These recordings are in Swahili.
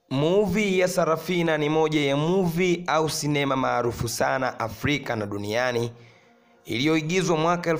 Movie ya Sarafina ni moja ya movie au sinema maarufu sana Afrika na duniani iliyoigizwa mwaka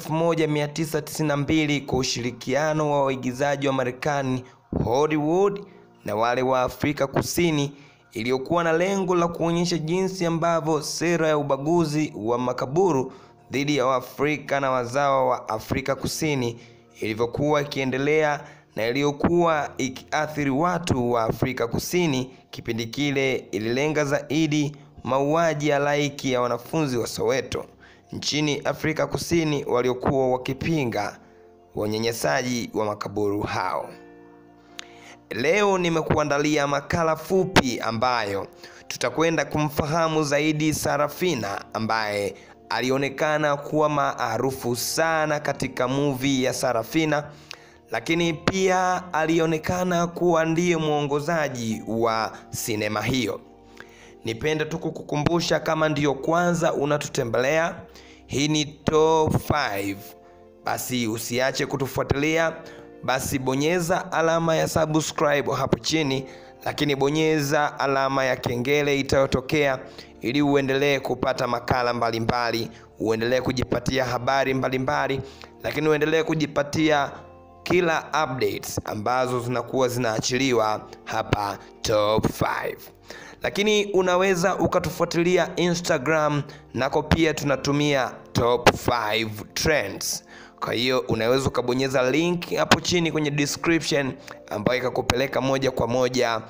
1992 kwa ushirikiano wa waigizaji wa Marekani Hollywood na wale wa Afrika Kusini iliyokuwa na lengo la kuonyesha jinsi ambavyo sera ya ubaguzi wa makaburu dhidi ya Waafrika na wazawa wa Afrika Kusini ilivyokuwa ikiendelea na iliyokuwa ikiathiri watu wa Afrika Kusini. Kipindi kile ililenga zaidi mauaji ya laiki ya wanafunzi wa Soweto nchini Afrika Kusini waliokuwa wakipinga wanyanyasaji wa makaburu hao. Leo nimekuandalia makala fupi ambayo tutakwenda kumfahamu zaidi Sarafina ambaye alionekana kuwa maarufu sana katika movie ya Sarafina, lakini pia alionekana kuwa ndiye mwongozaji wa sinema hiyo. Nipende tu kukukumbusha kama ndiyo kwanza unatutembelea, hii ni Top 5. Basi usiache kutufuatilia, basi bonyeza alama ya subscribe hapo chini, lakini bonyeza alama ya kengele itayotokea ili uendelee kupata makala mbalimbali mbali, uendelee kujipatia habari mbalimbali mbali, lakini uendelee kujipatia kila updates ambazo zinakuwa zinaachiliwa hapa Top 5 lakini unaweza ukatufuatilia Instagram nako pia tunatumia Top 5 Trends. Kwa hiyo unaweza ukabonyeza link hapo chini kwenye description ambayo ikakupeleka moja kwa moja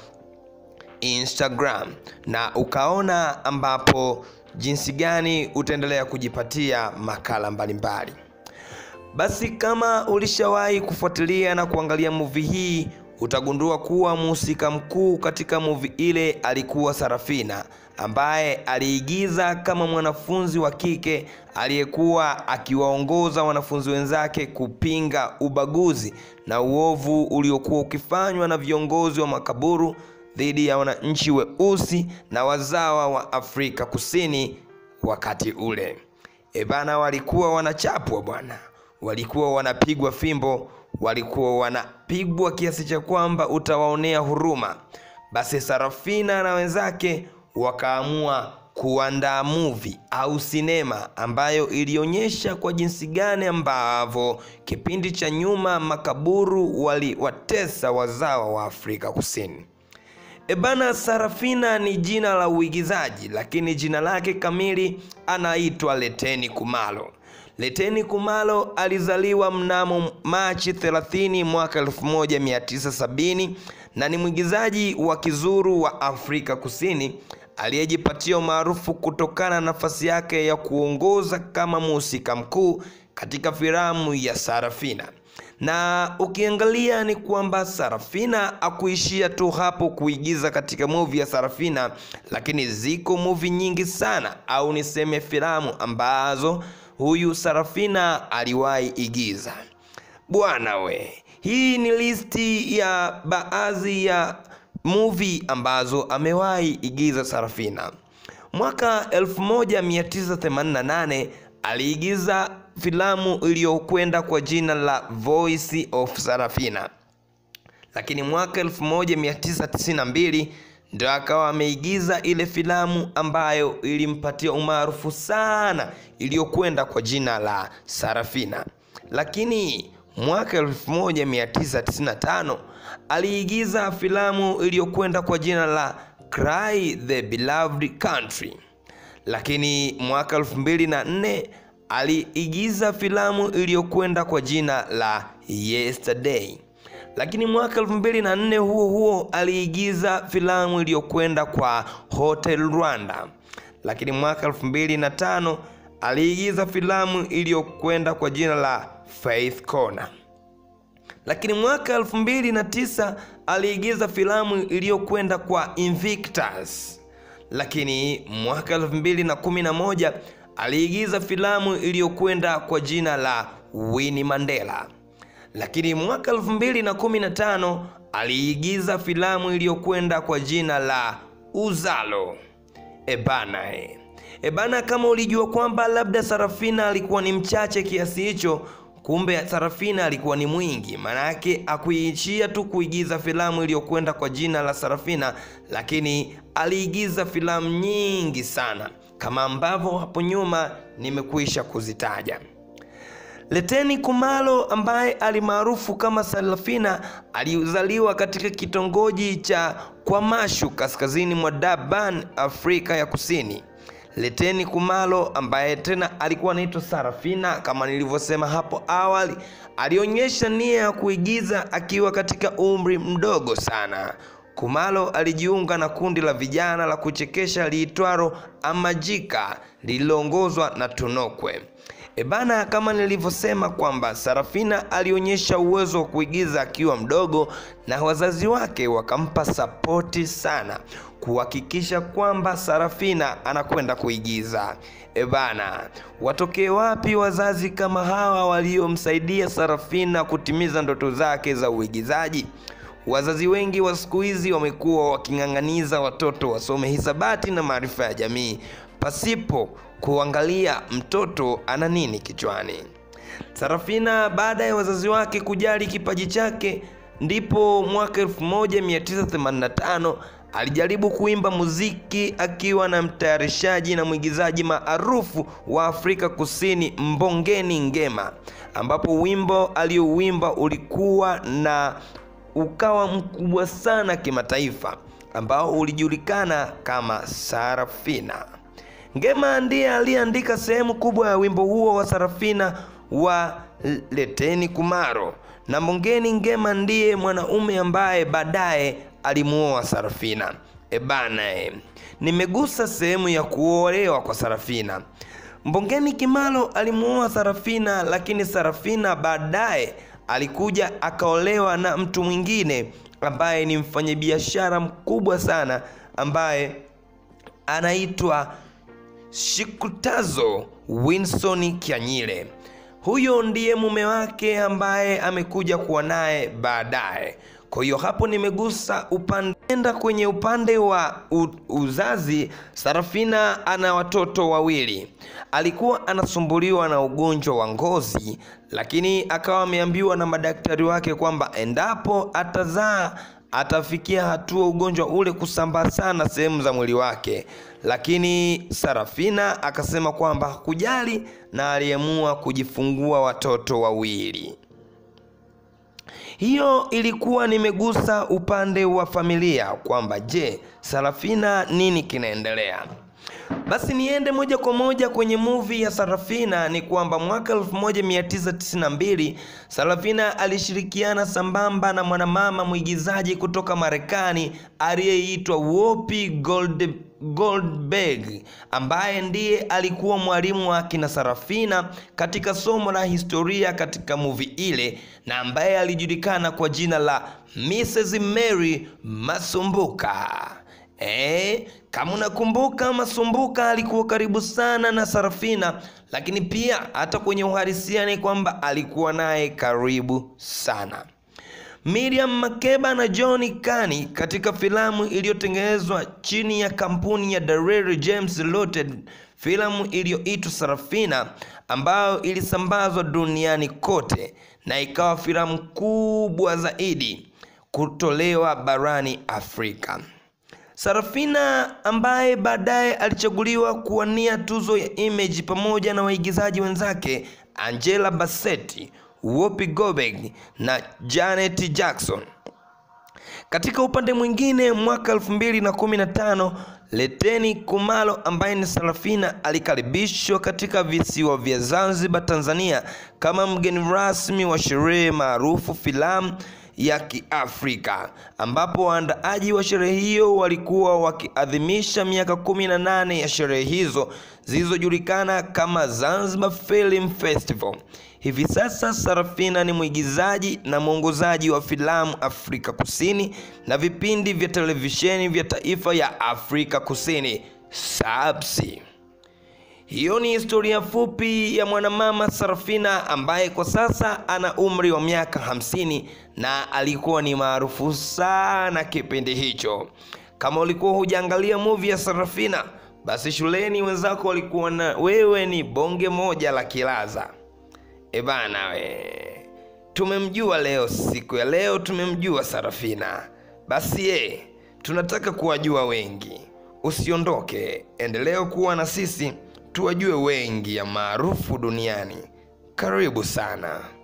Instagram na ukaona ambapo jinsi gani utaendelea kujipatia makala mbalimbali mbali. Basi kama ulishawahi kufuatilia na kuangalia movie hii utagundua kuwa mhusika mkuu katika movie ile alikuwa Sarafina ambaye aliigiza kama mwanafunzi wa kike aliyekuwa akiwaongoza wanafunzi wenzake kupinga ubaguzi na uovu uliokuwa ukifanywa na viongozi wa makaburu dhidi ya wananchi weusi na wazawa wa Afrika Kusini wakati ule. Ebana, walikuwa wanachapwa bwana, walikuwa wanapigwa fimbo walikuwa wanapigwa kiasi cha kwamba utawaonea huruma. Basi Sarafina na wenzake wakaamua kuandaa movie au sinema ambayo ilionyesha kwa jinsi gani ambavyo kipindi cha nyuma makaburu waliwatesa wazawa wa Afrika Kusini. Ebana, Sarafina ni jina la uigizaji, lakini jina lake kamili anaitwa Leteni Kumalo. Leteni Kumalo alizaliwa mnamo Machi 30 mwaka 1970 na ni mwigizaji wa kizuru wa Afrika Kusini aliyejipatia umaarufu kutokana na nafasi yake ya kuongoza kama mhusika mkuu katika filamu ya Sarafina. Na ukiangalia ni kwamba Sarafina akuishia tu hapo kuigiza katika movie ya Sarafina, lakini ziko movie nyingi sana au niseme filamu ambazo huyu Sarafina aliwahi igiza. Bwana we, hii ni listi ya baadhi ya movie ambazo amewahi igiza Sarafina. Mwaka 1988 aliigiza filamu iliyokwenda kwa jina la Voice of Sarafina, lakini mwaka 1992 ndio akawa ameigiza ile filamu ambayo ilimpatia umaarufu sana iliyokwenda kwa jina la Sarafina. Lakini mwaka 1995 aliigiza filamu iliyokwenda kwa jina la Cry the Beloved Country. Lakini mwaka 2004 aliigiza filamu iliyokwenda kwa jina la Yesterday lakini mwaka elfu mbili na nne huo huo aliigiza filamu iliyokwenda kwa Hotel Rwanda. Lakini mwaka elfu mbili na tano aliigiza filamu iliyokwenda kwa jina la Faith Corner. Lakini mwaka elfu mbili na tisa aliigiza filamu iliyokwenda kwa Invictus. Lakini mwaka elfu mbili na kumi na moja aliigiza filamu iliyokwenda kwa jina la Winnie Mandela lakini mwaka 2015 aliigiza filamu iliyokwenda kwa jina la Uzalo. Ebana e. Ebana, kama ulijua kwamba labda Sarafina alikuwa ni mchache kiasi hicho kumbe Sarafina alikuwa ni mwingi, maanake akuishia tu kuigiza filamu iliyokwenda kwa jina la Sarafina, lakini aliigiza filamu nyingi sana kama ambavyo hapo nyuma nimekwisha kuzitaja. Leteni Kumalo ambaye alimaarufu kama Sarafina alizaliwa katika kitongoji cha Kwamashu kaskazini mwa Durban, Afrika ya Kusini. Leteni Kumalo ambaye tena alikuwa anaitwa Sarafina kama nilivyosema hapo awali, alionyesha nia ya kuigiza akiwa katika umri mdogo sana. Kumalo alijiunga na kundi la vijana la kuchekesha liitwaro Amajika lililoongozwa na Tunokwe. Ebana, kama nilivyosema kwamba Sarafina alionyesha uwezo wa kuigiza akiwa mdogo, na wazazi wake wakampa sapoti sana kuhakikisha kwamba Sarafina anakwenda kuigiza. Ebana, watokee wapi wazazi kama hawa waliomsaidia Sarafina kutimiza ndoto zake za uigizaji? Wazazi wengi wa siku hizi wamekuwa waking'ang'aniza watoto wasome hisabati na maarifa ya jamii pasipo kuangalia mtoto ana nini kichwani. Sarafina baada ya wazazi wake kujali kipaji chake, ndipo mwaka 1985 alijaribu kuimba muziki akiwa na mtayarishaji na mwigizaji maarufu wa Afrika Kusini Mbongeni Ngema, ambapo wimbo aliouimba ulikuwa na ukawa mkubwa sana kimataifa, ambao ulijulikana kama Sarafina. Ngema ndiye aliyeandika sehemu kubwa ya wimbo huo wa Sarafina wa Leteni Kumaro, na Mbongeni Ngema ndiye mwanaume ambaye baadaye alimuoa Sarafina. Ebana, e, nimegusa sehemu ya kuolewa kwa Sarafina. Mbongeni Kimalo alimuoa Sarafina, lakini Sarafina baadaye alikuja akaolewa na mtu mwingine ambaye ni mfanyabiashara mkubwa sana ambaye anaitwa Shikutazo Winson Kyanyile. Huyo ndiye mume wake ambaye amekuja kuwa naye baadaye. Kwa hiyo hapo nimegusa upande enda kwenye upande wa u, uzazi. Sarafina ana watoto wawili. Alikuwa anasumbuliwa na ugonjwa wa ngozi, lakini akawa ameambiwa na madaktari wake kwamba endapo atazaa atafikia hatua ugonjwa ule kusambaa sana sehemu za mwili wake, lakini Sarafina akasema kwamba hakujali na aliamua kujifungua watoto wawili. Hiyo ilikuwa nimegusa upande wa familia kwamba je, Sarafina nini kinaendelea? Basi niende moja kwa moja kwenye movie ya Sarafina. Ni kwamba mwaka 1992 Sarafina alishirikiana sambamba na mwanamama mwigizaji kutoka Marekani aliyeitwa Whoopi Gold Goldberg ambaye ndiye alikuwa mwalimu wa akina Sarafina katika somo la historia katika movie ile na ambaye alijulikana kwa jina la Mrs. Mary Masumbuka. Eh, kama unakumbuka Masumbuka alikuwa karibu sana na Sarafina, lakini pia hata kwenye uhalisia ni kwamba alikuwa naye karibu sana. Miriam Makeba na John Kani katika filamu iliyotengenezwa chini ya kampuni ya Darrell James Limited, filamu iliyoitwa Sarafina ambayo ilisambazwa duniani kote na ikawa filamu kubwa zaidi kutolewa barani Afrika. Sarafina ambaye baadaye alichaguliwa kuwania tuzo ya Image pamoja na waigizaji wenzake Angela Bassett, Whoopi Goldberg na Janet Jackson. Katika upande mwingine, mwaka 2015 Leteni Kumalo ambaye ni Sarafina alikaribishwa katika visiwa vya Zanzibar, Tanzania kama mgeni rasmi wa sherehe maarufu filamu ya Kiafrika ambapo waandaaji wa sherehe hiyo walikuwa wakiadhimisha miaka 18 ya sherehe hizo zilizojulikana kama Zanzibar Film Festival. Hivi sasa Sarafina ni mwigizaji na mwongozaji wa filamu Afrika Kusini na vipindi vya televisheni vya taifa ya Afrika Kusini SABC. Hiyo ni historia fupi ya mwanamama Sarafina ambaye kwa sasa ana umri wa miaka hamsini na alikuwa ni maarufu sana kipindi hicho. Kama ulikuwa hujaangalia movie ya Sarafina, basi shuleni wenzako walikuwa na wewe ni bonge moja la kilaza. Ebana we, tumemjua leo, siku ya leo tumemjua Sarafina. Basi ye, tunataka kuwajua wengi. Usiondoke, endelea kuwa na sisi tuwajue wengi ya maarufu duniani. Karibu sana.